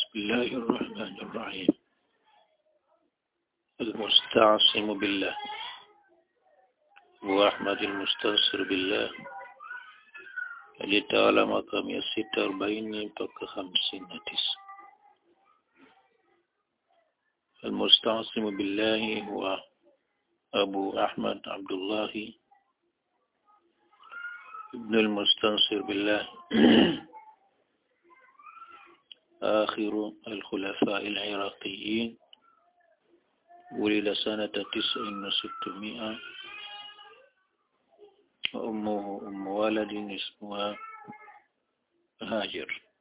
بسم الله الرحمن الرحيم المستعصم بالله وأحمد المستنصر بالله aliyetawala mwaka mia sita arobaini mpaka hamsini na tisa المستعصم بالله هو أبو أحمد عبد الله ابن المستنصر بالله آخر الخلفاء العراقيين ولد سنة تسع وستمائة وأمه أم ولد اسمها هاجر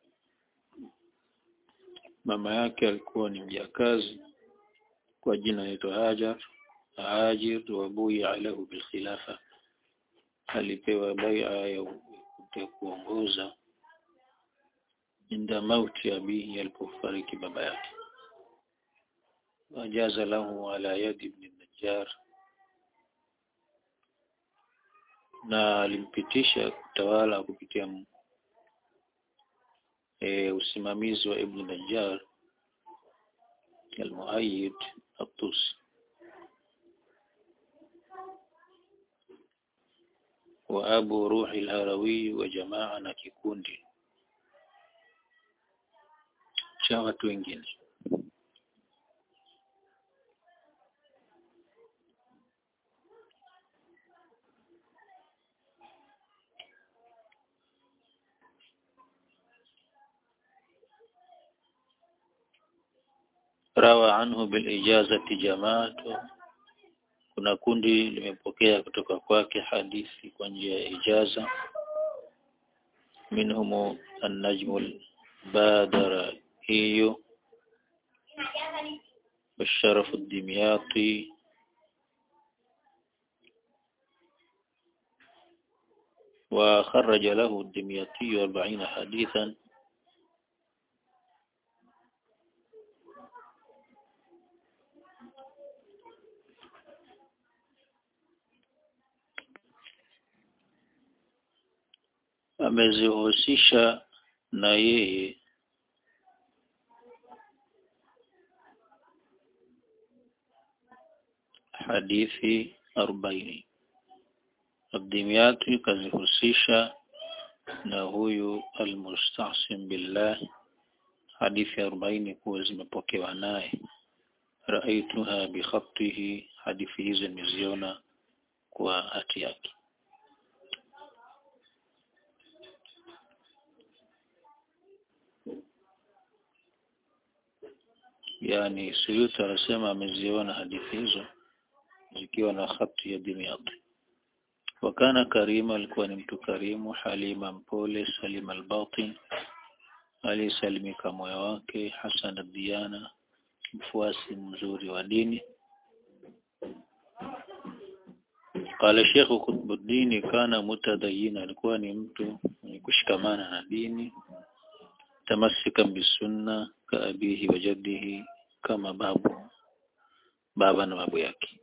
mama yake alikuwa ni mjakazi kwa jina naitwa Hajar Hajir wa buya lahu bilkhilafa alipewa bai'a ya kuongoza inda mauti abihi alipofariki baba yake wajaza lahu ala yadi ibn Najjar na alimpitisha kutawala kupitia e, usimamizi wa Ibn Najjar al-Muayyid at-Tusi wa Abu Ruhi al-Harawi wa jamaa na kikundi cha watu wengine rawa anhu bil ijazati jamaatu kuna kundi limepokea kutoka kwake hadithi kwa njia ya ijaza minhum an-najmul badara hiyo والشرف الدمياطي وخرج له الدمياطي أربعين حديثا amezihusisha na yeye hadithi arobaini Abdimiyati kazihusisha na huyu almustasim billah hadithi arobaini kuwa zimepokewa naye raaituha bikhatihi hadithi hizo nimeziona kwa hati yake yani Suyuti anasema ameziona hadithi hizo zikiwa na khati ya Dimyati wakana karima alikuwa ni mtu karimu halima mpole salima albatin alisalimika moyo wake hasan ad-diyana mfuasi mzuri wa dini قال الشيخ قطب الدين كان متدينا alikuwa ni mtu mwenye kushikamana na dini تمسكا بالسنة كأبيه وجده كما بابه بابا وابو yake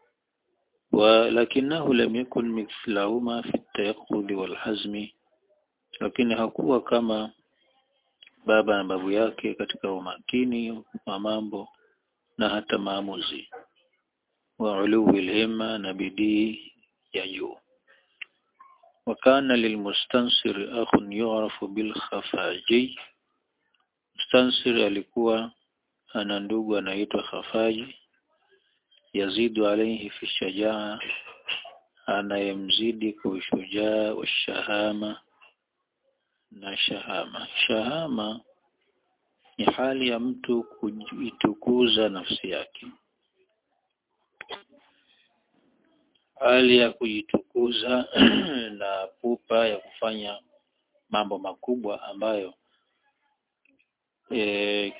ولكنه لم يكن مثلهما في التيقظ والحزم lakini hakuwa kama baba na babu yake katika umakini wa mambo na hata maamuzi wa uluwi himma na bidii ya juu وكان للمستنصر أخ يعرف بالخفاجي مستنصر alikuwa ana ndugu anaitwa Khafaji yazidu alayhi fi shajaa anayemzidi kwa ushujaa wa shahama na shahama shahama ni hali ya mtu kujitukuza nafsi yake hali ya kujitukuza na pupa ya kufanya mambo makubwa ambayo e,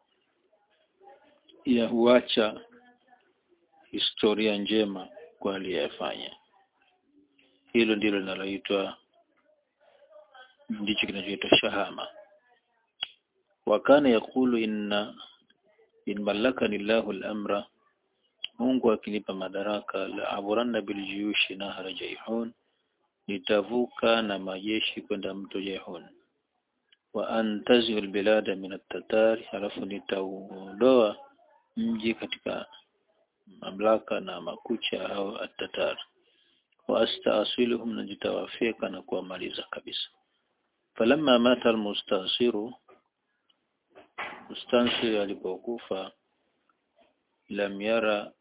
ya huacha historia njema kwa aliyefanya hilo ndilo linaloitwa ndicho kinachoitwa shahama wakana yakulu inna in mallakani llahu al-amra Mungu akinipa madaraka la aburanna biljuyushi nahra Jaihun nitavuka na majeshi kwenda mto Jaihun wa antaziu albilada min at-tatari halafu nitauondoa mji katika mamlaka na makucha au at-tatar wa astaasiluhum na nitawafika na kuwamaliza kabisa falamma mata almustansiru mustansir alipokufa lam yara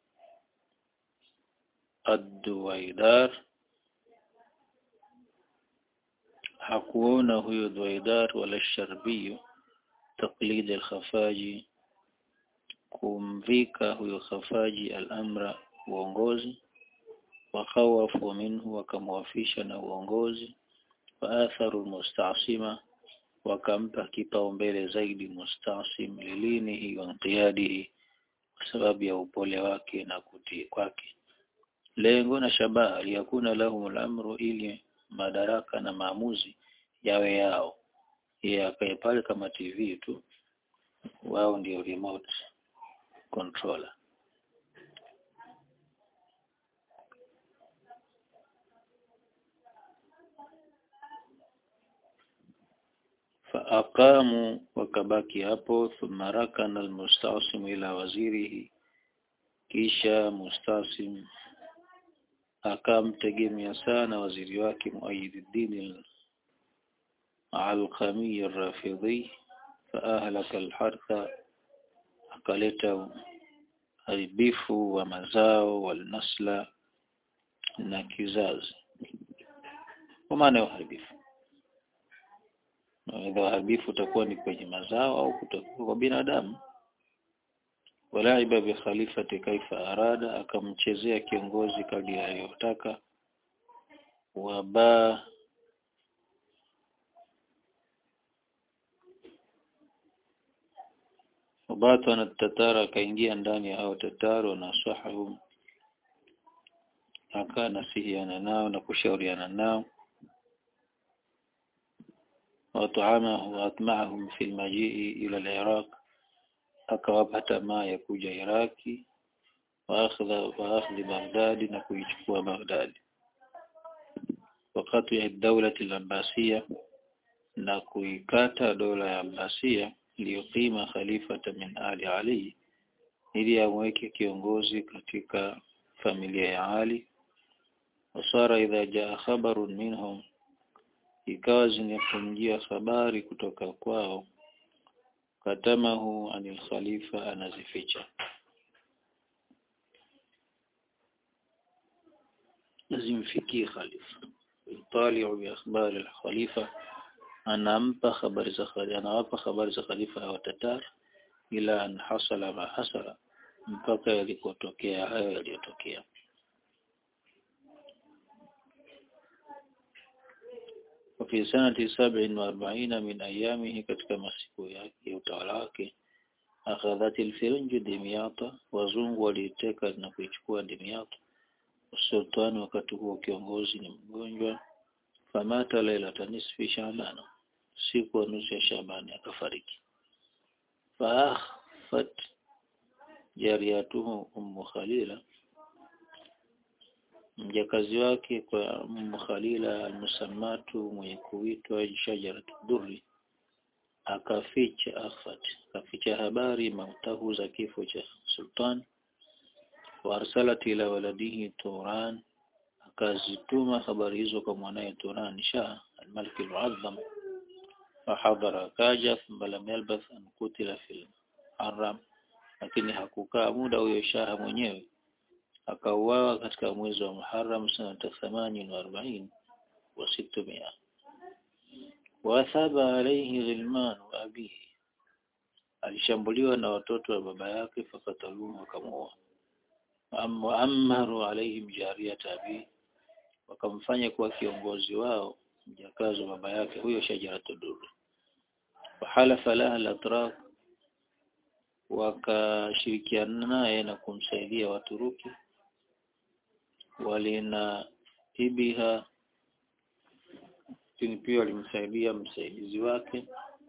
ad-duwaidar hakuona huyo duwaidar wala sharbiyu taqlid al-khafaji kumvika huyo khafaji al-amra uongozi wakhawafu minhu wakamwafisha na uongozi waatharu almustasima wakampa kipaumbele zaidi mustasim lilinihi wa inqiyadihi kwa sababu ya upole wake na kutii kwake lengo na shabaha liyakuna lahum al-amru ili madaraka na maamuzi yawe yao yeye akae pale kama TV tu wao ndio remote controller faaqamu wakabaki hapo thumma rakana almustasim ila wazirihi kisha mustasim akamtegemea sana waziri wake Muayiduddin al-Alqami al-Rafidhi faahlaka al-hartha akaleta haribifu wa mazao walnasla na kizazi kwa maana ya uharibifu Aidha uharibifu utakuwa ni kwenye mazao au kutakuwa kwa binadamu. Walaiba bi khalifati kaifa arada, akamchezea kiongozi kadri aliyotaka. Waba wabatu na tatara akaingia ndani ya hao tataru na sahahum akaa nasihiana nao na kushauriana nao وأطعمه وأطمعهم في المجيء إلى العراق akawapa tamaa ya kuja Iraki waakhadha waakhadhi Baghdad na kuichukua Baghdad wakati ya dawlati al-Abbasiyya na kuikata dola ya Abbasiyya liyuqima khalifata min ali Ali ili amweke kiongozi katika familia ya Ali wasara idha jaa khabarun minhum ikawa zinafunjia habari kutoka kwao katamahu anil khalifa anazificha zimfikie khalifa yutaliu bi akhbari al-khalifa anampa habari za khalifa anawapa habari za khalifa wa tatar ila an hasala ma hasala mpaka yalikotokea hayo yaliyotokea وفي سنة سبع وأربعين من أيامه katika masiku yake ya utawala wake akhadhat al-Firinj Dimyata wazungu waliteka na kuichukua Dimyata sultani wakati huo kiongozi ni mgonjwa famata lailata nisfi Shaaban siku ya nusu ya Shaaban akafariki faafat jariyatuhu ummu Khalila mjakazi wake kwa Ummu Khalila almusammatu mwenye kuitwa shajarat durri akaficha akhfat akaficha habari mautahu za kifo cha sultan wa arsalat ila waladihi Turan akazituma habari hizo kwa mwanaye Turan Shah al-Malik al-Muazzam fahadhara kaja thumma lam yalbath an kutila fil haram lakini hakukaa muda huyo Shah mwenyewe akauawa katika mwezi wa Muharram sanata 48 wa 600 wathaba alayhi ghilman wa abihi alishambuliwa na watoto wa baba yake fakataluhu wakamuua waammaru alaihim jariyat abi wakamfanya kuwa kiongozi wao mjakazi wa baba yake huyo shajaratu dur wahalafa laha al-atrak wakashirikiana naye na kumsaidia Waturuki walina ibiha lakini pia walimsaidia msaidizi wake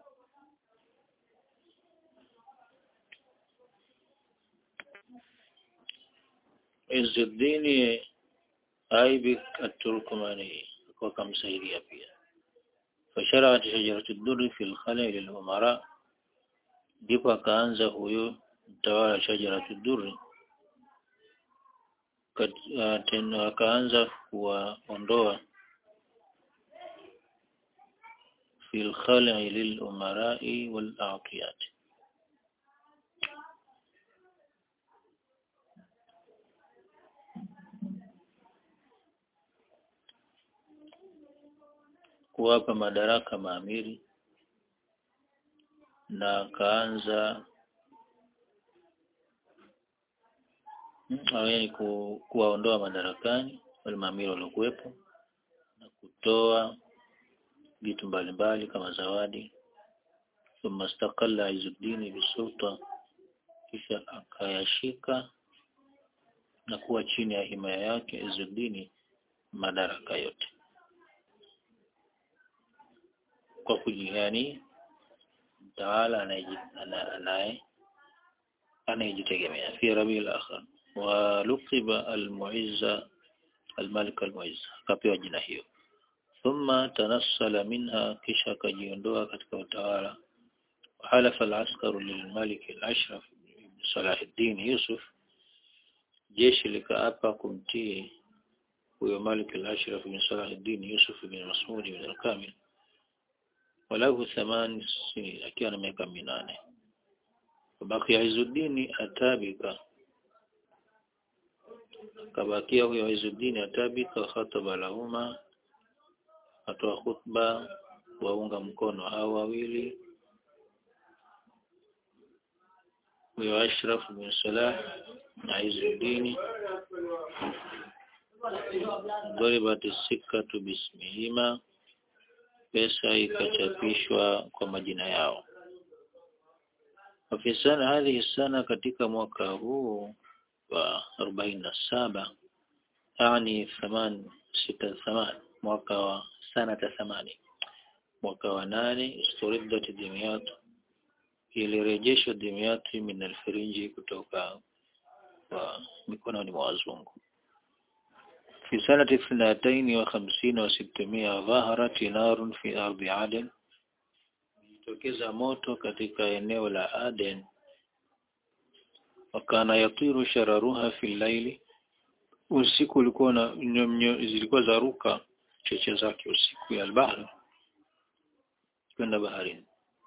Izzuddin Aibik at-Turkmani wakamsaidia pia fasharat shajaratu durri fil khala' lil umara ndipo akaanza huyo mtawala shajaratu durri tena akaanza kuwaondoa fil khala'i lil umara'i wal a'tiyat kuwapa madaraka maamiri na akaanza yani ku, kuwaondoa madarakani wale maamiri waliokuwepo na kutoa vitu mbalimbali kama zawadi thumma istaqalla Izzuddin bisulta kisha akayashika na kuwa chini ya himaya yake Izzuddin madaraka yote kwa kujihani mtawala anaye anayejitegemea fi rabiul akhir wa luqiba al-mu'izza al-malik al-mu'izza akapewa jina hiyo thumma tanassala minha kisha akajiondoa katika utawala وحلف العسكر للملك الأشرف بن صلاح الدين يوسف jeshi likaapa kumtii huyo Malik al-Ashraf bin Salah al-Din Yusuf bin Mas'ud bin al-Kamil walahu thaman sinin akiwa na miaka minane Babaki Izuddin atabika kabakia huyo Izuddin atabika khataba lahuma atoa khutba waunga mkono hao wawili huyo Ashraf bin Salah na Izuddin ضربت السكة باسمهما pesa ikachapishwa kwa majina yao وفي سنة هذه السنة katika mwaka huu wa 47 yani 8 6 8 mwaka wa sanata 8 mwaka wa 8 isturiddat dimyat ilirejeshwa dimyat min alfirinji kutoka kwa mikononi mwa wazungu في سنة اثنتين وخمسين وستمائة ظهرت نار في أرض عدن tokeza moto katika eneo la Aden wakana yatiru shararuha fi laili usiku ulikuwa na zilikuwa zaruka cheche zake usiku ya albahari kwenda baharini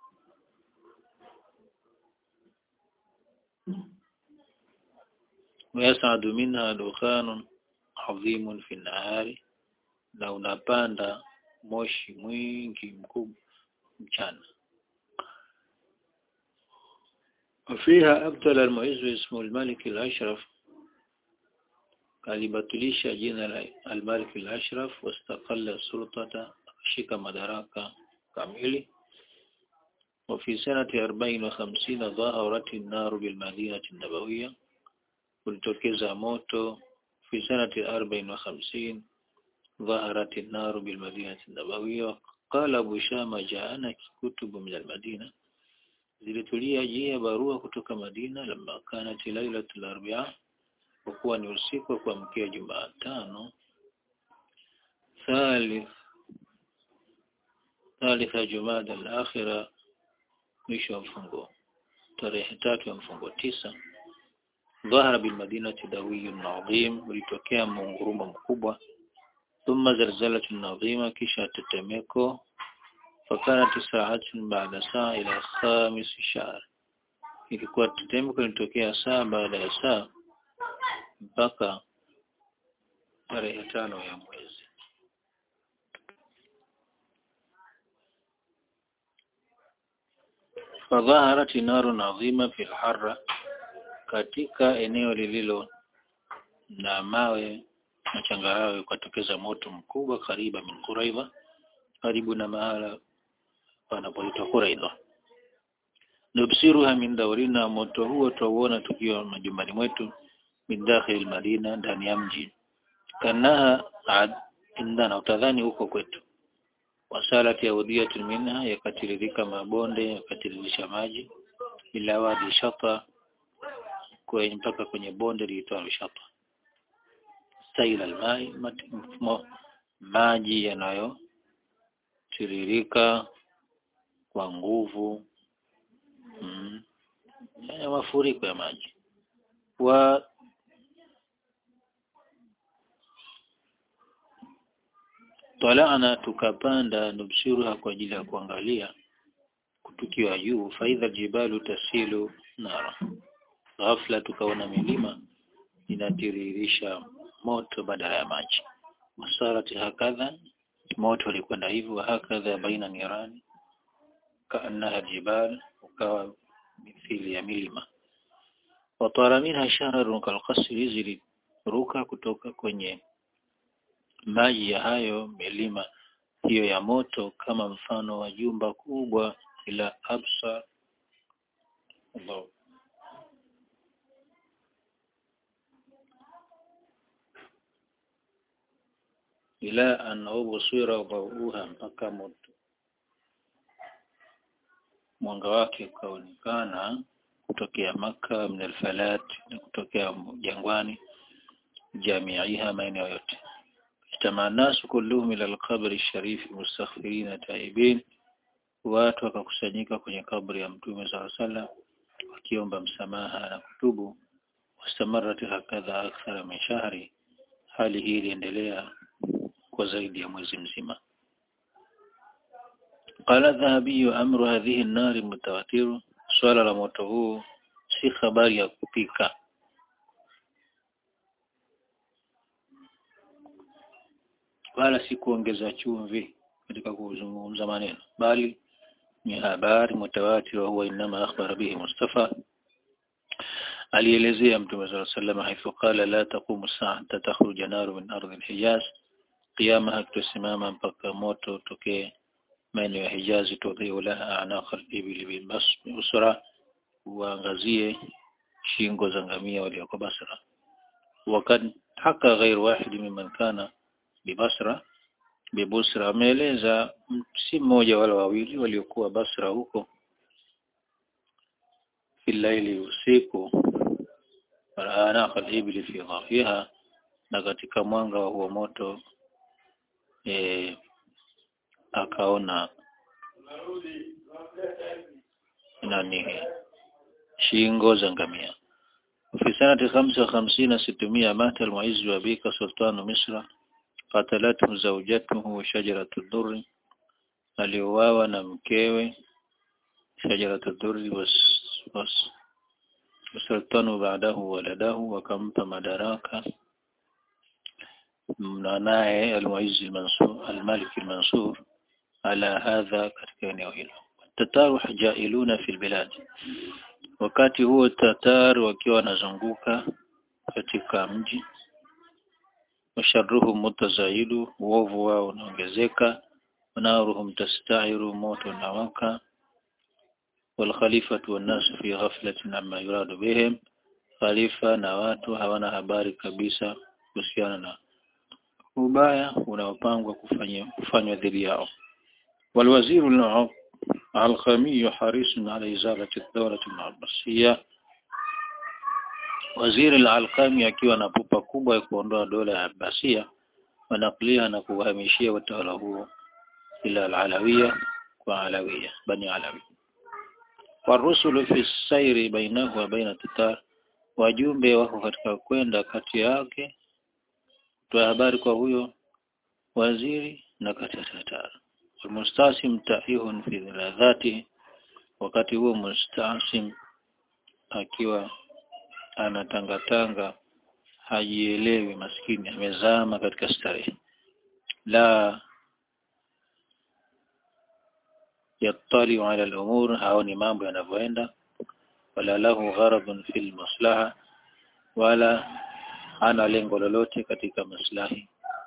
ويسعد منها دخان عظيم في النهار na unapanda moshi mwingi mkubwa mchana وفيها أبطل المعز اسمه الملك الأشرف alibatilisha jina la al-Malik al-Ashraf wastaqalla sultata shika madaraka kamili وفي سنة أربعين وخمسين ظهرت النار بالمدينة النبوية kulitokeza moto في سنة أربعين وخمسين ظهرت النار بالمدينة النبوية قال أبو شامة جاءنا كتب من المدينة zilitulia jia barua kutoka Madina lama kanat lailatul arba'a kwa kuwa ni usiku wa kuamkia Jumatano thalith thalitha Jumada al-akhira mwisho wa mfungo tarehe tatu ya mfungo tisa ظهر بالمدينة دوي عظيم ulitokea mungurumo mkubwa ثم زلزلة عظيمة kisha tetemeko فكانت ساعة بعد ساعة إلى خامس شهر ilikuwa tetemeko litokea saa baada ya saa mpaka tarehe tano ya mwezi fadhaharat narun adhima fil harra katika eneo lililo na mawe na changarawe ukatokeza moto mkubwa kariba min Quraidha karibu na mahala panapoitwa Quraidha nubsiruha min dawrina moto huo tuuona tukiwa majumbani mwetu min dakhil madina ndani ya mji kanaha ad indana utadhani huko kwetu wasalat yaudiyatun minha yakatiririka mabonde yakatiririsha maji ila wadi shata kwenye mpaka kwenye bonde liitwalo shata staila almai mfumo maji yanayo kutiririka kwa nguvu mm. ya mafuriko ya maji wa talana tukapanda nubshiruha kwa ajili ya kuangalia tukiwa juu faidha jibalu tasilu nara ghafla tukaona milima inatiririsha moto badala ya maji masarati hakadha moto ulikwenda hivyo hakadha baina nirani kaannaha jibal ukawa mithili ya milima watara minha shahrarun kalqasri ziliruka kutoka kwenye maji ya hayo milima hiyo ya moto kama mfano wa jumba kubwa ila absa Allah ila an ubsira dawuha mpaka moto mwanga wake ukaonekana kutokea maka min alfalat na kutokea jangwani jamiiha maeneo yote اجتمع الناس كلهم إلى القبر الشريف مستغفرين تائبين watu wakakusanyika kwenye kabri ya mtume saa sallam wakiomba msamaha na kutubu wastamarat hakadha akthara min shahri hali hii iliendelea kwa zaidi ya mwezi mzima qala dhahabiyu amru hadhihi an-nar mutawatiru swala la moto huu si habari ya kupika wala si kuongeza chumvi katika kuzungumza maneno bali ni habari mutawatir huwa inma akhbara bihi Mustafa alielezea mtume صلى الله عليه وسلم haithu qala la taqumu sa'ata takhruju naru min ardhi al-Hijaz qiyama hakutasimama mpaka moto tokee maeneo ya Hijazi tudhiu laha anaqa al-ibil bil Basra waangazie shingo za ngamia walioko Basra wakad haka ghair wahid mimman kana bibasra bibusra ameeleza si mmoja wala wawili waliokuwa Basra huko filaili usiku ana ibli fi dhafiha na katika mwanga wa huo moto e, akaona nani shingo za ngamia في سنة خمسة وخمسين ستمائة مات المعز وبيك سلطان مصر قتلته زوجته شجرة الدر aliuawa na mkewe shajaratu dhurri was, was wasultanu baadahu waladahu wakampa madaraka mnanaye almuizzi almansur almalik almansur ala hadha katika eneo hilo tataru jailuna fil bilad wakati huo tatar wakiwa wanazunguka katika mji washarruhum mutazaidu uovu wao unaongezeka ونارهم تستعر موت نوكا والخليفة والناس في غفلة عما يراد بهم خليفة na watu hawana habari kabisa kuhusiana na ubaya unaopangwa kufanywa kufanywa dhidi yao والوزير العلقمي حريص على إزالة الدولة العباسية waziri al-Alqami akiwa na pupa kubwa ya kuondoa dola ya Abbasia wanaklia na kuhamishia utawala huo ila al-Alawiyya kwa Alawiyya bani Alawi warusulu fi sairi bainahu wa baina Tatar wajumbe wako katika kwenda kati yake kutoa habari kwa huyo waziri na kati ya Tatar والمستعصم تائه في ذاته wakati huo mustasim akiwa anatangatanga hajielewi maskini amezama katika starehe la yattali ala al-umur haoni mambo yanavyoenda wala lahu gharadun fil maslaha wala ana lengo lolote katika maslahi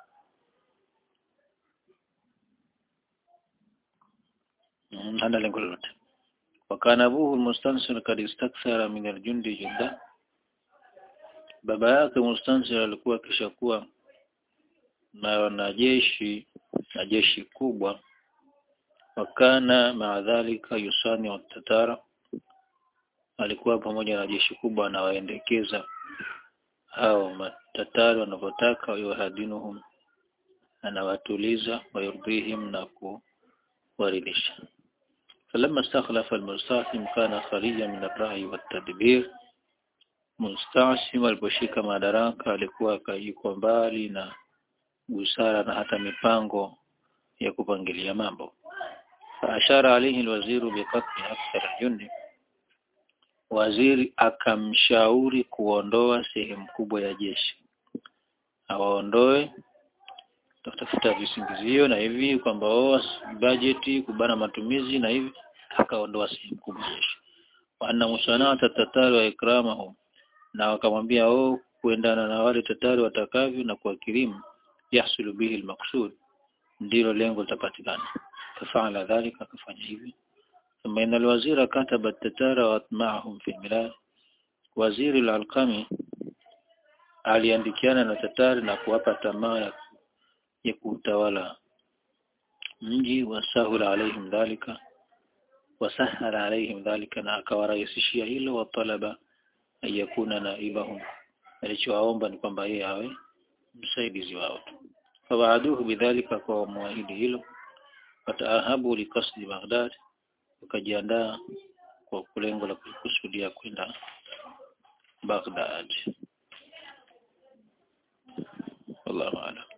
hana lengo lolote wakana abuhu mustansir kad istakthara min aljundi jidda baba yake mustansir alikuwa kishakuwa na wanajeshi na jeshi kubwa wakana maadhalika yusani wa tatara alikuwa pamoja na jeshi kubwa anawaendekeza hao matatari wanavyotaka wayuhadinuhum anawatuliza wayurdihim na ku waridhisha فلما استخلف المستعصم كان خاليا من الرأي والتدبير Mustashim aliposhika madaraka alikuwa yuko mbali na busara na hata mipango ya kupangilia mambo. Faashara alayhi alwaziru biqatli akthar jundi, waziri akamshauri kuondoa sehemu kubwa ya jeshi, awaondoe tafuta visingizio na hivi kwamba oh, bajeti kubana matumizi na hivi, akaondoa sehemu kubwa ya jeshi. Wa anna musanata tatari wa ikramahum na wakamwambia oh kuendana na wale tatari watakavyo na kuwakirimu yahsulu bihi almaqsud ndilo lengo litapatikana fafala dhalika akafanya hivi thumma inna alwazira kataba tatara wa atma'ahum fi albilad waziri al-alqami aliandikiana na tatari na kuwapa tamaa ya, ya kuutawala mji wasahula alaihim dhalika wasahala alaihim dhalika na akawarahisishia hilo wa talaba ayakuna naibahum alichowaomba ni kwamba yeye awe msaidizi wao tu fawaaduhu bidhalika kwa muahidi hilo wataahabu likasdi Baghdad wakajiandaa kwa lengo la kukusudia kwenda Baghdad wallahu a'lam